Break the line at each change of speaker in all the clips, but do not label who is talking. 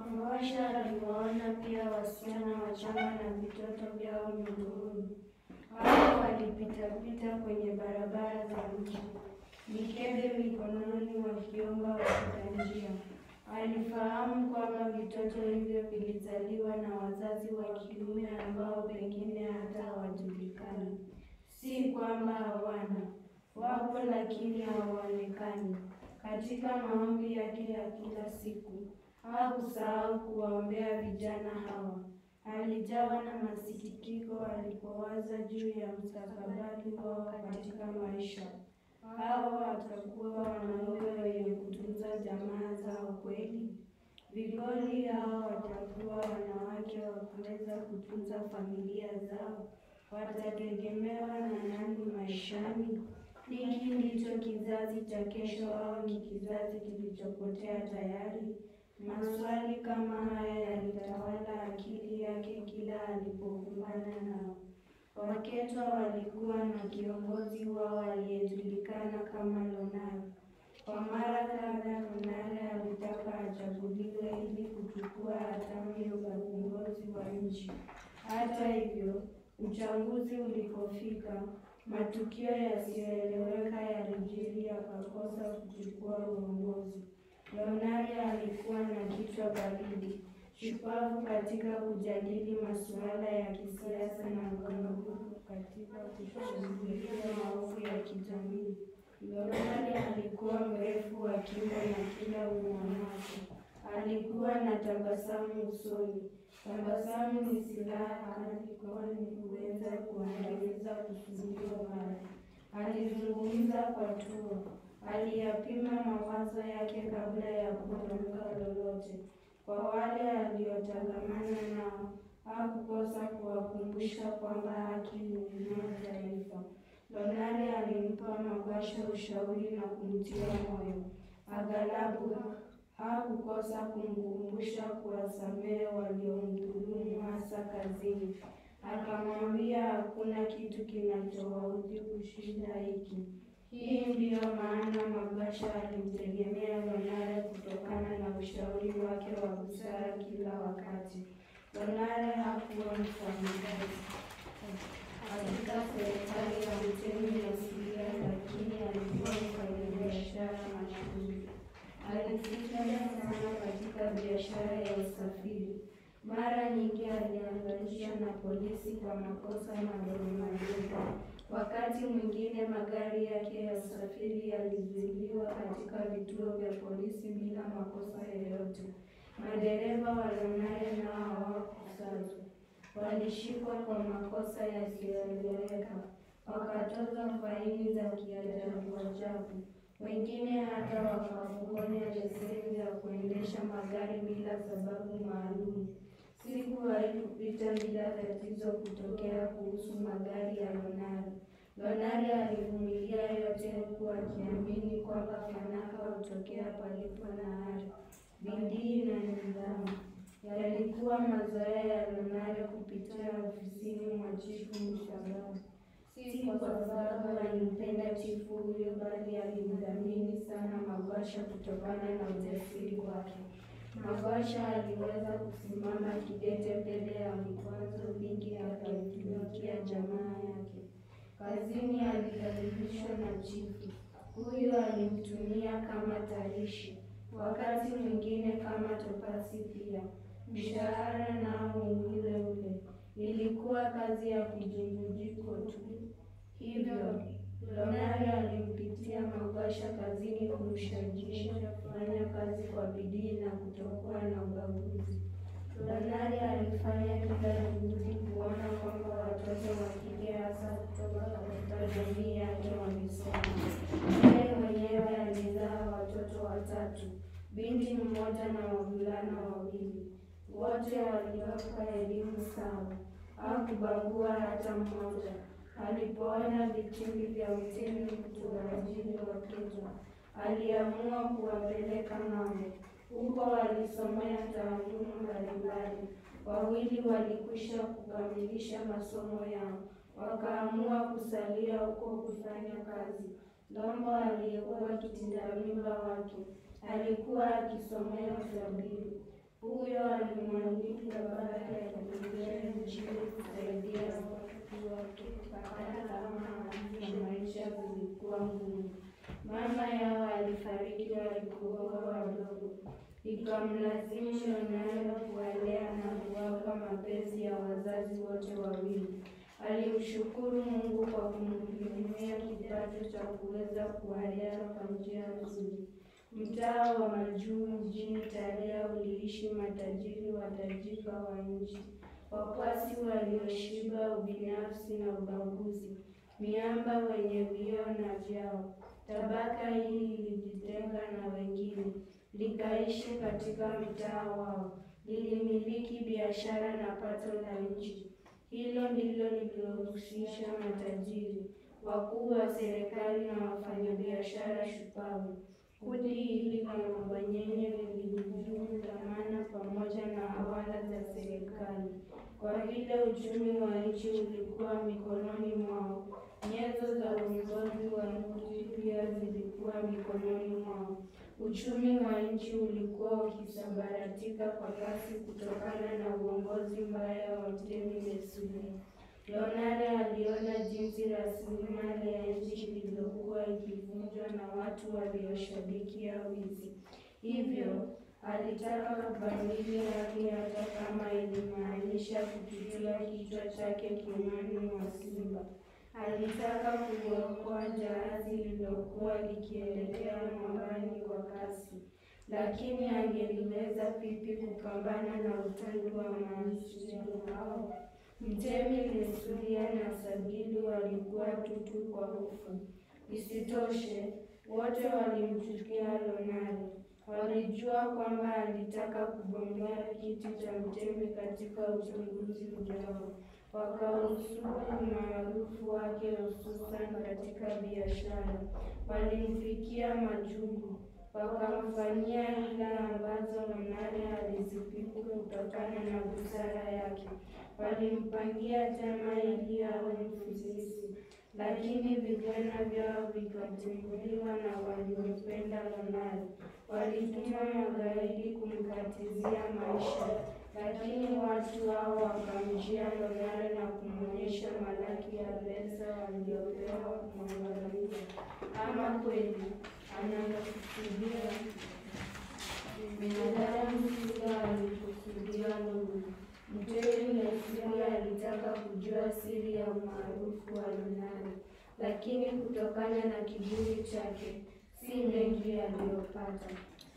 Mawasha aliwaona pia wasichana wachanga na vitoto vyao miguuni. Hao walipitapita kwenye barabara za mji, mikebe mikononi, wakiomba wapita njia. Alifahamu kwamba vitoto hivyo vilizaliwa na wazazi wa kiume ambao pengine hata hawajulikani. Si kwamba hawana, wapo lakini hawaonekani. Katika maombi yake ya kila siku hakusahau kuwaombea vijana hawa. Alijawa na masikitiko alipowaza juu ya mustakabali wao katika maisha. Hawa watakuwa wanaume wenye kutunza jamaa zao kweli? Vigoli hao watakuwa wanawake wa kuweza kutunza familia zao? Watategemewa na nani maishani? Hiki ndicho kizazi cha kesho au ni kizazi kilichopotea tayari? Maswali kama haya yalitawala akili yake kila alipokumbana nao. Waketwa walikuwa na kiongozi wao aliyejulikana kama Lonare. Kwa mara kadhaa Lonare alitaka achaguliwe ili kuchukua hatamu za uongozi wa nchi. Hata hivyo, uchaguzi ulipofika, matukio yasiyoeleweka yalijiri, akakosa kuchukua uongozi. Lonare alikuwa na kichwa baridi, shupavu katika kujadili masuala ya kisiasa na mkamilifu katika kushughulikia maovu ya kijamii. Lonare alikuwa mrefu wa kimo na kila umwanacho. Alikuwa na tabasamu usoni. Tabasamu ni silaha kali, kwani huweza kuangamiza kusudio baya. Alizungumza kwa tua, aliyapima mawazo yake kabla ya kutamka lolote. Kwa wale aliotangamana nao, hakukosa kuwakumbusha kwamba haki huinua taifa. Lonare alimpa Mabasha ushauri na kumtia moyo. Aghalabu hakukosa kumkumbusha kuwasamehe waliomdhulumu hasa kazini. Akamwambia hakuna kitu kinachowaudhi kushinda hiki. Hii ndiyo maana Mabasha alimtegemea Lonare kutokana na ushauri wake wa busara kila wakati. Lonare hakuwa mfanyakazi katika serikali ya Mtemi Asilia, lakini alikuwa mfanyabiashara mashuhuri. Alifikiria sana katika biashara ya usafiri. Mara nyingi aliangalishwa na polisi kwa makosa madogo madogo. Wakati mwingine magari yake ya usafiri yalizuiliwa katika vituo vya polisi bila makosa yoyote. Madereva wa Lonare nao hawakusazwa, walishikwa kwa makosa yasiyoeleweka, wakatozwa faini za kiajabu ajabu. Wengine hata wakapokonya leseni za kuendesha magari bila sababu maalum. Siku haikupita bila tatizo kutokea kuhusu magari ya Lonare. Lonare alivumilia yote huku akiamini kwamba fanaka hutokea palipo na ari, bidii na nidhamu. Yalikuwa mazoea ya Lonare kupitia ofisini mwa chifu Mshangao. Si kwa sababu alimpenda chifu huyo, bali alimdhamini sana Mabasha kutokana na ujasiri wake. Mabasha aliweza kusimama kidete mbele ya vikwazo vingi, akaitumikia jamaa yake. Kazini alikaribishwa na chifu huyo, alimtumia kama tarishi, wakati mwingine kama topasi pia. Mshahara nao ni ule ule, ilikuwa kazi ya kijingujiko tu. Hivyo Lonare alimpitia Mabasha kazini kumshajiisha kufanya kazi kwa bidii na kutokuwa na ubaguzi. Lonare alifanya kila juhudi kuona kwamba watoto wa kike hasa kutoka katika jamii yake wamesoma. Yeye mwenyewe alizaa watoto watatu, binti mmoja na wavulana wawili. Wote waliwapa elimu sawa, hakubagua hata mmoja. Alipoona vitimbi vya utemi kutowaajiri Waketwa, aliamua kuwapeleka ng'ambo. Huko walisomea taaluma mbalimbali. Wawili walikwisha kukamilisha masomo yao, wakaamua kusalia huko kufanya kazi. Lombo aliyekuwa kitinda mimba wake alikuwa akisomea utabibu. Huyo hivyo alimwalika babake akuingia nchini kusaidia watu wake hata kama hali za maisha zilikuwa ngumu. Mama yao alifariki walipokuwa wadogo, ikamlazimu Leonardo kuwalea na kuwapa mapenzi ya wazazi wote wawili. Alimshukuru Mungu kwa kumhudumia kipato cha kuweza kuwalea kwa njia nzuri. Mtaa wa Majuu mjini Taria uliishi matajiri watajika wa nchi, wakwasi walioshiba ubinafsi na ubaguzi, miamba wenye vioo na vyao. Tabaka hili lilijitenga na wengine, likaishi katika mtaa wao, lilimiliki biashara na pato la nchi. Hilo ndilo lilohusisha matajiri, wakuu wa serikali na wafanyabiashara shupavu. Kundi hili la mabwanyenye lilihujumu dhamana pamoja na hawala za serikali. Kwa vile uchumi wa nchi ulikuwa mikononi mwao, nyenzo za uongozi wa nchi pia zilikuwa mikononi mwao. Uchumi wa nchi ulikuwa ukisambaratika kwa kasi kutokana na uongozi mbaya wa Mtemi Mesulia. Leonardo aliona jinsi rasilimali ya nchi ilivyokuwa ikivunjwa na watu walioshabikia wizi. Hivyo alitaka kubadili hali hata kama ilimaanisha kupitia kichwa chake kinywani mwa simba. Alitaka kuokoa jahazi lililokuwa likielekea mwambani kwa kasi, lakini angeliweza vipi kupambana na utundu wa maisha hao? Mtemi Lesulia na Sagilu walikuwa tutu kwa hofu. Isitoshe, wote walimchukia Leonardo. Walijua kwamba alitaka kugombea kiti cha mtemi katika uchaguzi ujao. Wakausudu umaarufu wake hususan katika biashara. Walimfikia majungu, wakamfanyia hila ambazo Leonardo alizipiku kutokana na busara yake. Walimpangia njama ili awe mfisisi, lakini vijana vyao vikatimbuliwa na waliompenda Leonardo. Walituma magaidi kumkatizia maisha, lakini watu hao wakamjia Leonardo na kumwonyesha malaki ya pesa waliopewa kumwangamiza. Ama kweli anakusudia binadamu, sila alikusudia Mungu. Mtemi Lesulia alitaka kujua siri ya umaarufu wa Leonardo, lakini kutokana na kiburi chake si mengi aliyopata.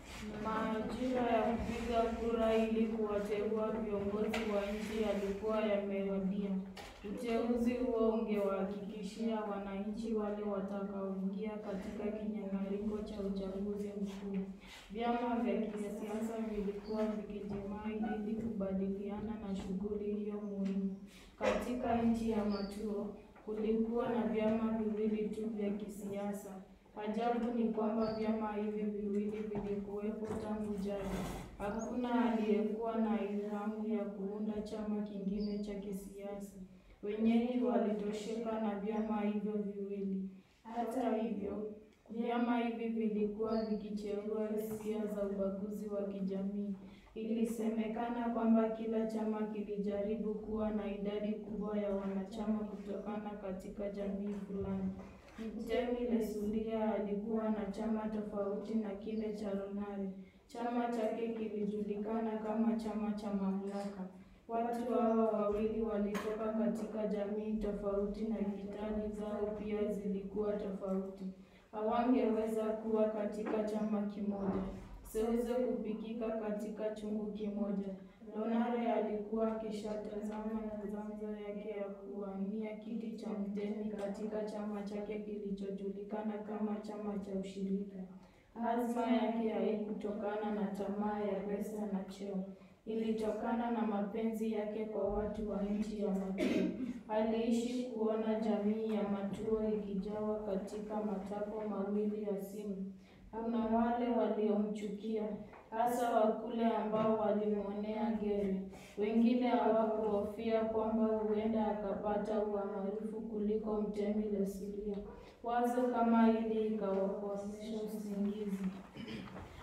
Majira ya kupiga kura ili kuwateua viongozi wa nchi yalikuwa yamewadia. Uteuzi huo ungewahakikishia wananchi wale watakaoingia katika kinyang'anyiro cha uchaguzi mkuu. Vyama vya kisiasa vilikuwa vikijimai ili kubadiliana na shughuli hiyo muhimu. Katika nchi ya Matuo kulikuwa na vyama viwili tu vya kisiasa. Ajabu ni kwamba vyama hivi viwili vilikuwepo tangu jadi. Hakuna aliyekuwa na ilhamu ya kuunda chama kingine cha kisiasa. Wenyeji walitosheka na vyama hivyo viwili. Hata hivyo, vyama hivi vilikuwa vikicheua hisia za ubaguzi wa kijamii. Ilisemekana kwamba kila chama kilijaribu kuwa na idadi kubwa ya wanachama kutokana katika jamii fulani. Mtemi Lesulia alikuwa na chama tofauti na kile cha Leonardo. Chama chake kilijulikana kama chama cha mamlaka. Watu hawa wawili walitoka katika jamii tofauti na itikadi zao pia zilikuwa tofauti. Hawangeweza kuwa katika chama kimoja, seuze kupikika katika chungu kimoja. Leonardo alikuwa akishatazama mazanzo yake ya kuwania kiti cha mtemi katika chama chake kilichojulikana kama chama cha ushirika. Azma yake haikutokana na tamaa ya pesa na cheo, ilitokana na mapenzi yake kwa watu wa nchi ya Matuo. Aliishi kuona jamii ya Matuo ikijawa katika matakwa mawili ya simu. Kuna wale waliomchukia hasa wakule ambao walimwonea geri. Wengine hawakuhofia kwamba huenda akapata umaarufu kuliko mtemi Lesulia. Wazo kama hili ikawakosesha usingizi.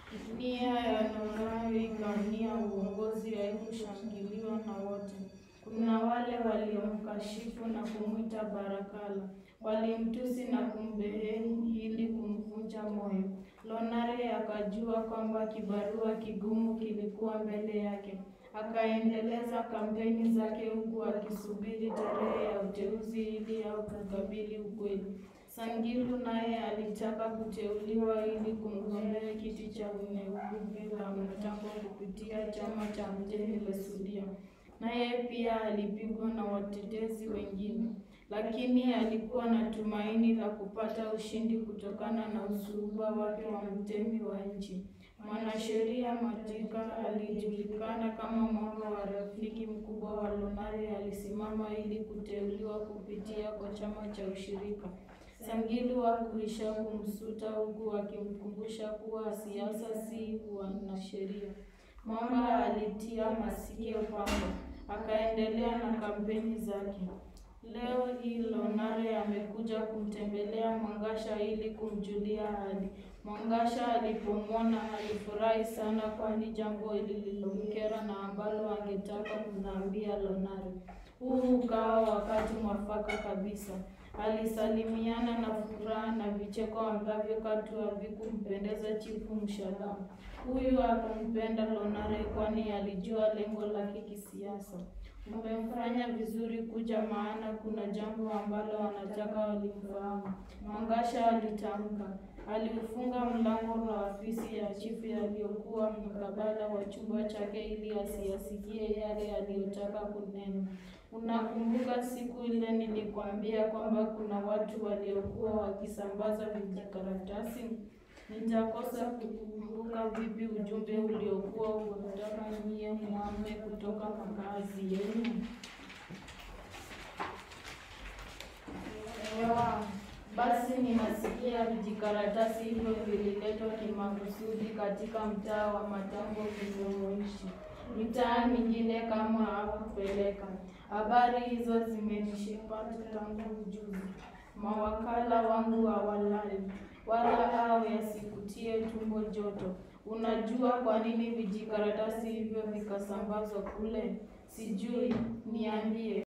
Nia ya Lonare ikania uongozi haikushangiliwa na wote. Kuna wale waliomkashifu na kumwita Barakala, walimtusi na kumbeheni ili kumvunja moyo. Lonare akajua kwamba kibarua kigumu kilikuwa mbele yake. Akaendeleza kampeni zake huku akisubiri tarehe ya uteuzi ili au kukabili ukweli. Sangilu naye alitaka kuteuliwa ili kumgombea kiti cha uneuguvi la Mtambo kupitia chama cha Mtemi Lesulia. Naye pia alipigwa na watetezi wengine, lakini alikuwa na tumaini la kupata ushindi kutokana na usuhuba wake wa mtemi wa nchi. Mwanasheria Matika alijulikana kama mwanga wa rafiki mkubwa wa Lonare, alisimama ili kuteuliwa kupitia kwa chama cha ushirika. Sangilu hakuisha kumsuta huku akimkumbusha kuwa siasa si wanasheria. Mwamba alitia masikio pamba, akaendelea na kampeni zake. Leo hii Lonare amekuja kumtembelea Mwangasha ili kumjulia hali. Mwangasha alipomwona alifurahi sana, kwani jambo lililomkera na ambalo angetaka kumwambia Lonare. Huu ukawa wakati mwafaka kabisa. Alisalimiana na furaha na vicheko ambavyo katu havikumpendeza Chifu Mshalamu. Huyu akampenda Lonare kwani alijua lengo lake kisiasa. Umemfanya vizuri kuja, maana kuna jambo ambalo wanataka walimfahamu, Mwangasha alitamka. Aliufunga mlango wa afisi ya chifu yaliyokuwa mkabala wa chumba chake ili asiyasikie yale aliyotaka kunena. Unakumbuka siku ile nilikwambia kwamba kuna watu waliokuwa wakisambaza vijikaratasi? Nitakosa kukumbuka vipi ujumbe uliokuwa unataka nyie muhame kutoka makazi yenu? Ewa, basi ninasikia vijikaratasi hivyo vililetwa kimakusudi katika mtaa wa Matambo vilivyoishi. Mitaa mingine kama hakupeleka. Habari hizo zimenishipata tangu juzi. Mawakala wangu hawalali wala hao yasikutie tumbo joto. Unajua kwa nini vijikaratasi hivyo vikasambazwa kule? Sijui, niambie.